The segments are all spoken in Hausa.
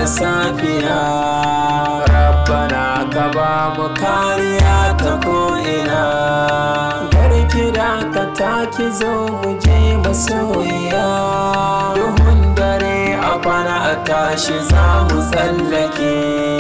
gane safiya rabbana ka ba mu kariya ta ko'ina garki da ka taki zo mu je masoyiya duhun dare a kwana a tashi za mu tsallake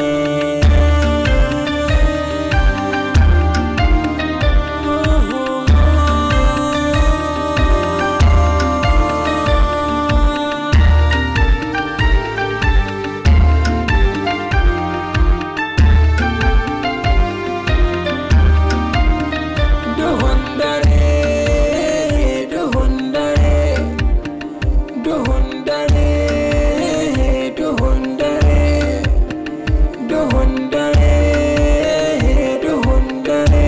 duhun dare duhun dare duhun dare duhun dare duhun dare duhun dare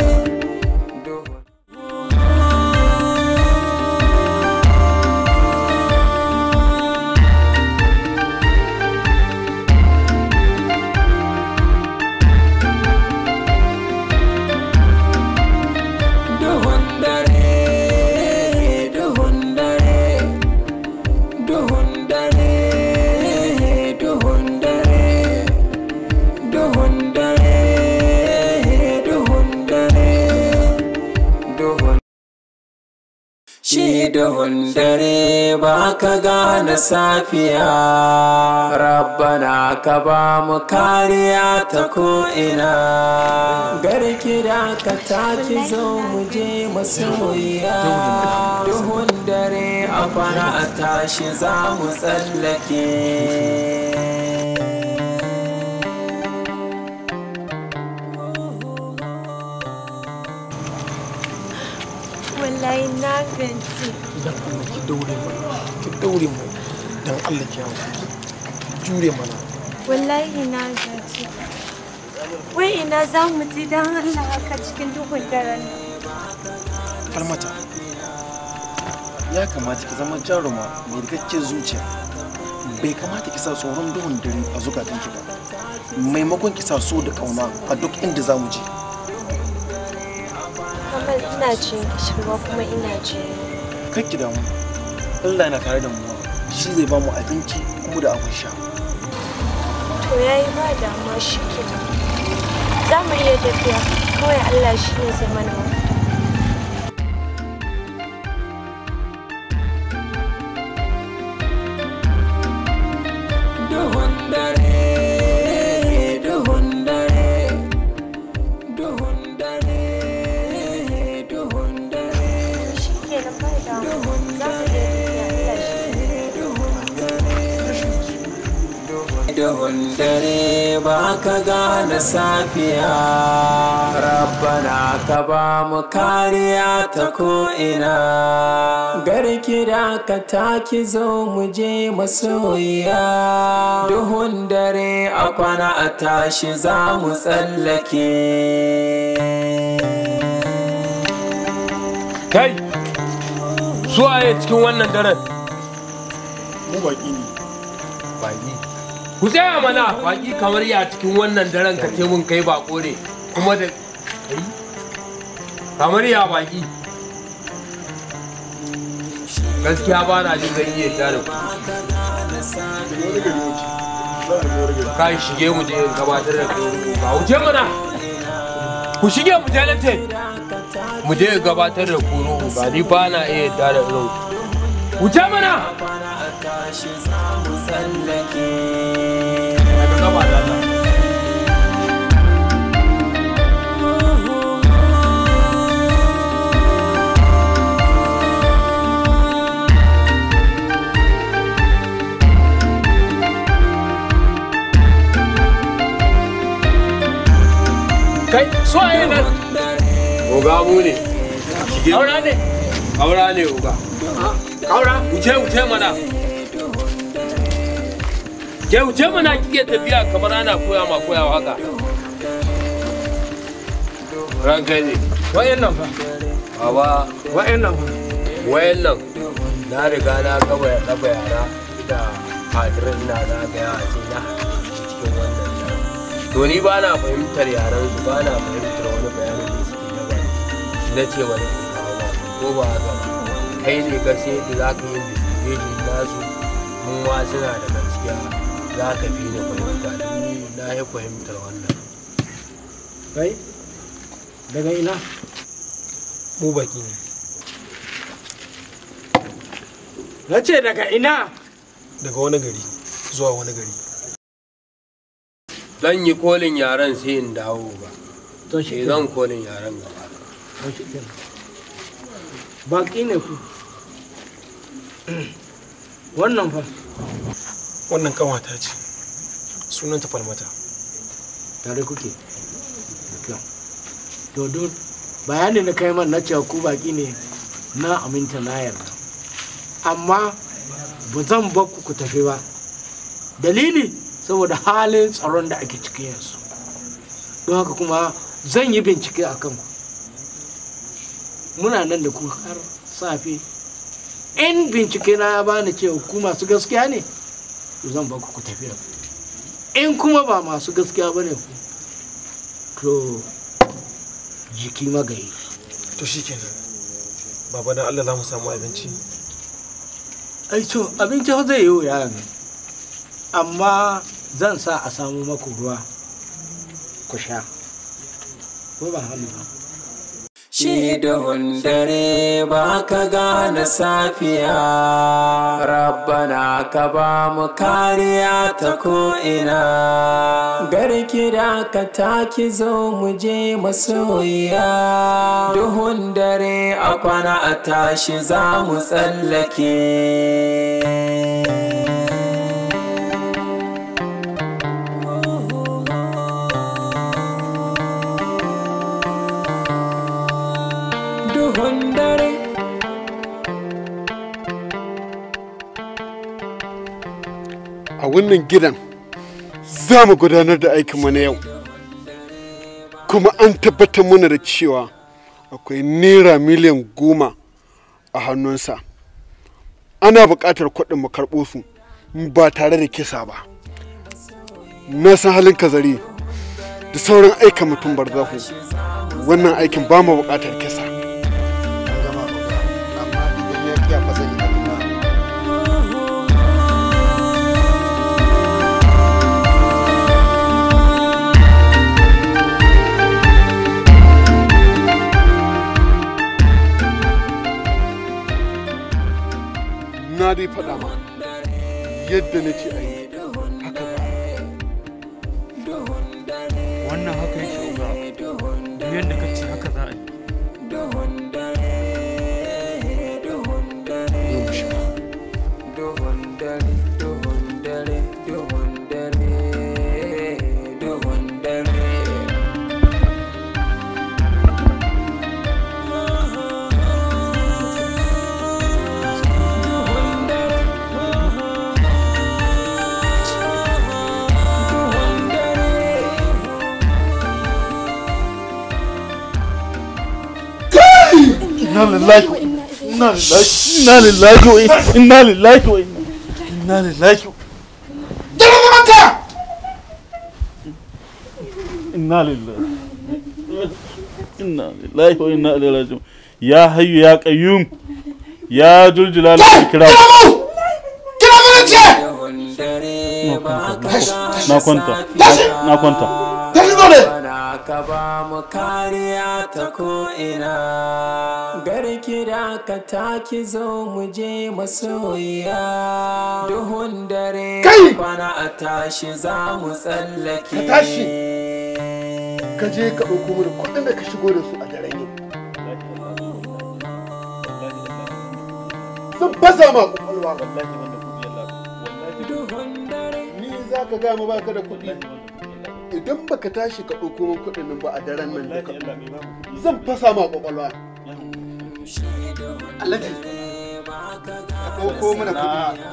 duhun dare duhun dare duhun dare duhun dare duhun dare duhun dare duhun Shi duhun dare ba ka gane safiya Rabbana ka ba mu kariya ta ko'ina Garki da ka taki zo mu je masoyiya Duhun dare a kwana a tashi za mu tsallake wallahi na gaji idan Allah ki daure mana ki daure mu dan Allah ki hawo jure mana wallahi na gaji wai ina za mu ji don Allah haka cikin duhun daren nan falmata ya kamata ki zama jaruma mai rikakken zuciya bai kamata ki sa tsoron duhun dare a zukatanki ba maimakon ki sa so da kauna a duk inda za mu je Kamal ina jin kishirwa kuma ina jin kar ki damu Allah yana tare da mu shi zai ba mu abinci kuma da abin sha to yayi ba damuwa shi ke za mu iya tafiya kawai Allah shi ne zai mana mafita duhun dare duhun dare duhun dare duhun dare shi ke nan ba damuwa za mu iya tafiya Allah shi ne duhun dare ba ka gane safiya rabbana ka ba mu kariya ta ko'ina garki da ka taki zo mu je masoyiya duhun dare a kwana a tashi za mu tsallake Kai, su waye cikin wannan daren? mu baki ne Baki. Ku tsaya mana baki kamar ya cikin wannan daren ka ce mun kai bako ne kuma da kai kamar ya baki. Gaskiya ba na jin zan iya yarda da ku. Kai shige mu je in gabatar da kai ba wuce mana. Ku shige mu je na ce. Mu je in gabatar da ku ruhu ba ni ba na iya yarda da irin ku. Wuce mana. Daga gaba da Allah. Kai, so a nan. Oga mu ne. Aura ne. Aura ne oga. Aura, wuce wuce mana. Ke wuce mana kike tafiya kamar ana koya ma koyawa haka. Ranka ne. Wayan nan fa. Baba, wayan nan fa. Wayan nan. Na riga na gaba ya ɗaba yara da hadirin ina zagaya sai na cikin wannan daren. To ni ba na fahimtar yaran su ba na fahimtar wani bayanin da suke na baki. Na ce wani kawo ba ko ba haka ba. Kai ne ka sai da za ka yi investigation nasu mun ma suna da gaskiya za ka fi ni fahimta ni na yi fahimtar wannan kai daga ina mu baki ne na ce daga ina daga wani gari zuwa wani gari zan yi kolin yaren sai in dawo ba to shi sai zan kolin yaren gaba to shi kenan. baki ne ku wannan fa wannan kanwata ce sunanta falmata tare kuke da kyau to don bayanin da kai man na cewa ku baki ne na aminta na yarda amma ba zan bar ku ku tafi ba dalili saboda halin tsaron da ake ciki yanzu don haka kuma zan yi bincike a kanku muna nan da ku har safe in bincike na ya bani cewa ku masu gaskiya ne to zan bar ku ku tafi da ku in kuma ba masu gaskiya ba ne ku to jiki magayi to shikenan baba dan Allah za mu samu abinci ai to abinci fa zai yi wuya ne amma zan sa a samu maku ruwa ku sha ko ba hannu ba Shi duhun dare ba ka gane safiya, Rabbana ka ba mu kariya ta ko'ina. Garki da ka taki zo mu je masoyiya. Duhun dare a kwana a tashi za mu tsallake. duhun dare a wannan gidan za mu gudanar da aikinmu na yau kuma an tabbatar mana da cewa akwai naira miliyan goma a hannunsa ana buƙatar kuɗin mu karɓo su ba tare da kisa ba na san halin kazari da sauran aikin mutum barzahu wannan aikin ba mu buƙatar kisa gama ba amma idan ya kiya fa zan yi abina na dai faɗa ma yadda na ce a yi haka ba wannan haka yake uga duk yadda ka ce haka za a yi yau mu shiga duhun dare duhun dare duhun dare duhun dare inna lillahi wa inna lillahi inna lillahi wa inna lillahi wa inna lillahi wa inna lillahi inna lillahi wa inna ilaihi raji'un ya hayyu ya qayyum ya dul jalali wal ikram duhun dare ba ka na kwanta na kwanta Bana ka ba mu kariya ta ko'ina garki da ka taki zo mu je masoyiya duhun dare kwana a tashi za mu tsallake Ka tashi. ka je ka ɗauko mana kuɗin da ka shigo da su a daren yau sun fasa ma ƙwaƙwalwa duhun dare ni za ka gaya ma baka da kuɗi idan baka tashi ka ɗauko min kuɗin nan ba a daren nan duka zan fasa ma ƙwaƙwalwa alhaji ka ɗauko mana kuɗi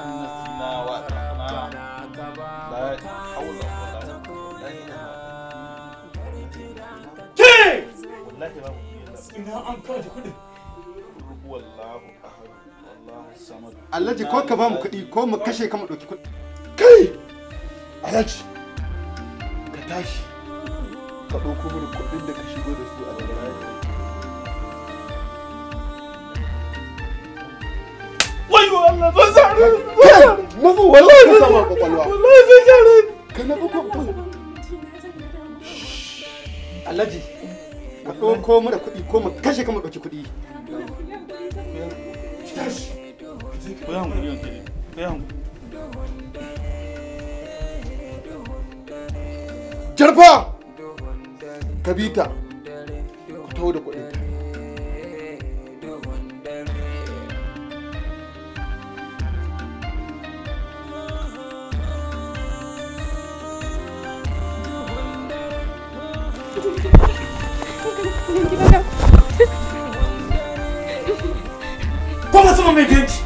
alhaji ko ka ba mu kuɗi ko mu kashe ka mu ɗauki kuɗi kai alhaji ka tashi ka ɗauko mana kuɗin da ka shigo da su a daren yau wayo Allah sun sare na zo wallahi ka sama kwakwalwa wallahi sun sare ka na kwakwalwa alhaji ka ɗauko mu da kuɗi ko mu kashe ka mu ɗauki kuɗi ku yi hankali hankali ku yi hankali jarfa ka bi ta ku taho da kuɗin ta Kuma sama mai ganci.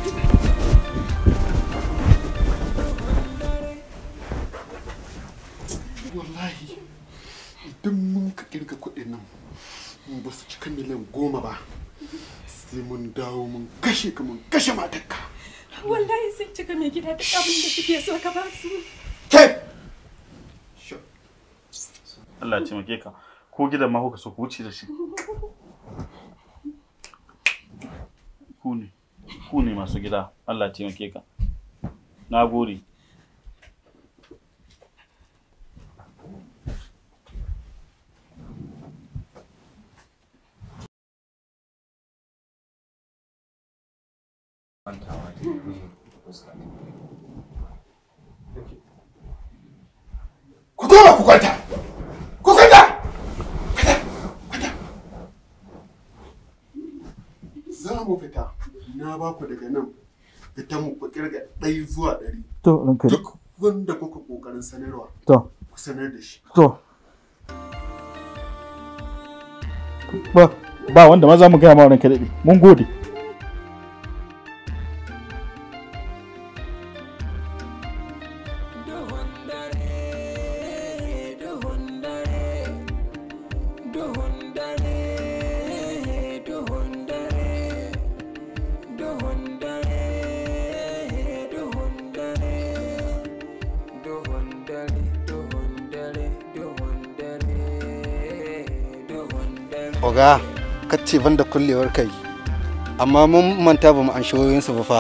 wallahi idan mun ka kirga kuɗin nan mun ba su cika miliyan goma ba sai mun dawo mun kashe ka mun kashe matarka Wallahi sun cika mai gida duk abin da suke so ka ba su. ke Allah ya taimake ka ko gidan ma kuka so ku wuce da shi ku ne ku ne masu gida Allah ya taimake ka na gode ku koma ku kwanta ku kwanta kwanta kwanta za mu fita na ba ku daga nan fitan mu ku kirga ɗaya zuwa ɗari to ranka duk wanda kuka ƙoƙarin sanarwa to ku sanar da shi to ba ba wanda ma za mu gaya ma ranka daɗe mun gode oga kacce ban da kullewar kai amma mun manta ba mu an su ba fa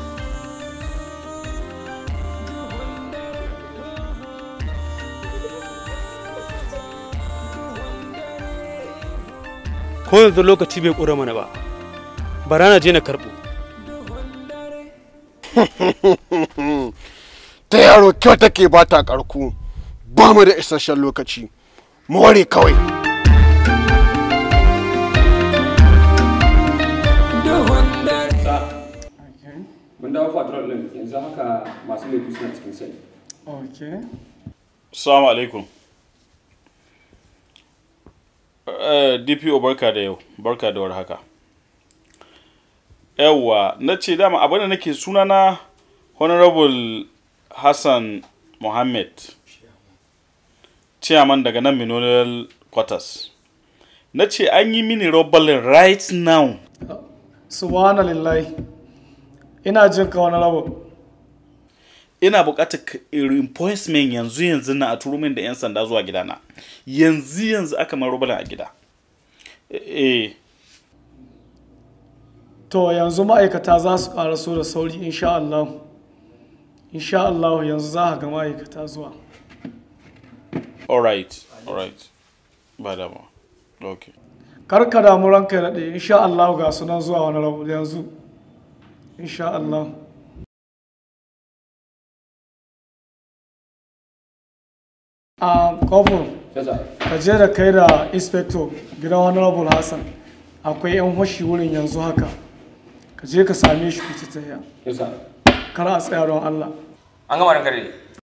ko yanzu lokaci bai ƙura mana ba bara na je na karɓo ta yaro kyau take ba ta karku ba mu da isasshen lokaci mu ware kawai mun dawo patrol din yanzu haka masu laifi suna cikin sai Okay. Assalamu alaikum. Uh, DPO barka da yau, barka da warhaka. Yawwa, na ce dama abin da nake sunana Honorable Hassan Mohammed, chairman daga nan Mineral Quarters. Na ce an yi mini robbalin right now. Subhanallahi. Ina jin ka wani rabu. ina buƙatar ka- reinforcement yanzu yanzu na a turo min da 'yan sanda zuwa gidana yanzu yanzu aka man rubalin a gida eh To yanzu ma'aikata za su ƙaraso da sauri insha Allah. Insha Allah yanzu za ka ga ma'aikata zuwa. alright alright ba dama okay Kar ka damu ranka ya daɗe insha Allah ga sunan zuwa wani rabu yanzu. Insha Allah. A kofo, ka je da kai da inspector gidan Honorable Hassan. Akwai 'yan hoshi wurin yanzu haka. Ka je ka same shi ku ci tsaye. Kar a tsaya don Allah. an gama rankare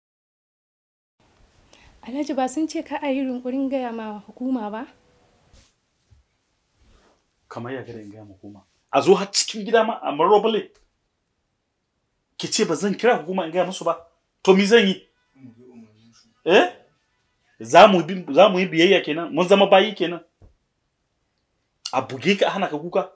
Alhaji ba sun ce ka a yi rinkurin gaya ma hukuma ba? kamar ya gada in gaya hukuma a zo har cikin gida ma a marobale ki ce ba zan kira hukuma in gaya musu ba to mi zan yi eh za mu bi za mu yi biyayya kenan mun zama bayi kenan a buge ka a hana ka kuka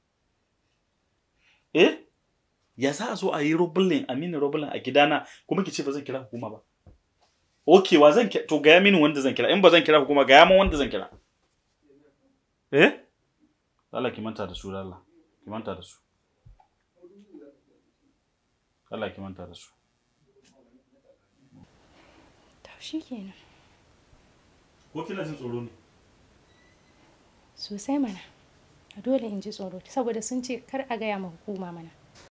eh ya za a zo a yi robulin a mini robulin a gidana kuma ki ce ba zan kira hukuma ba ok wa zan kira to gaya mini wanda zan kira in ba zan kira hukuma gaya min wanda zan kira eh Allah ki manta da su da Allah ki manta da su Allah ki manta da su To shi kenan. ko kina jin tsoro ne Sosai mana. A dole in ji tsoro saboda sun ce kar a gaya ma hukuma mana.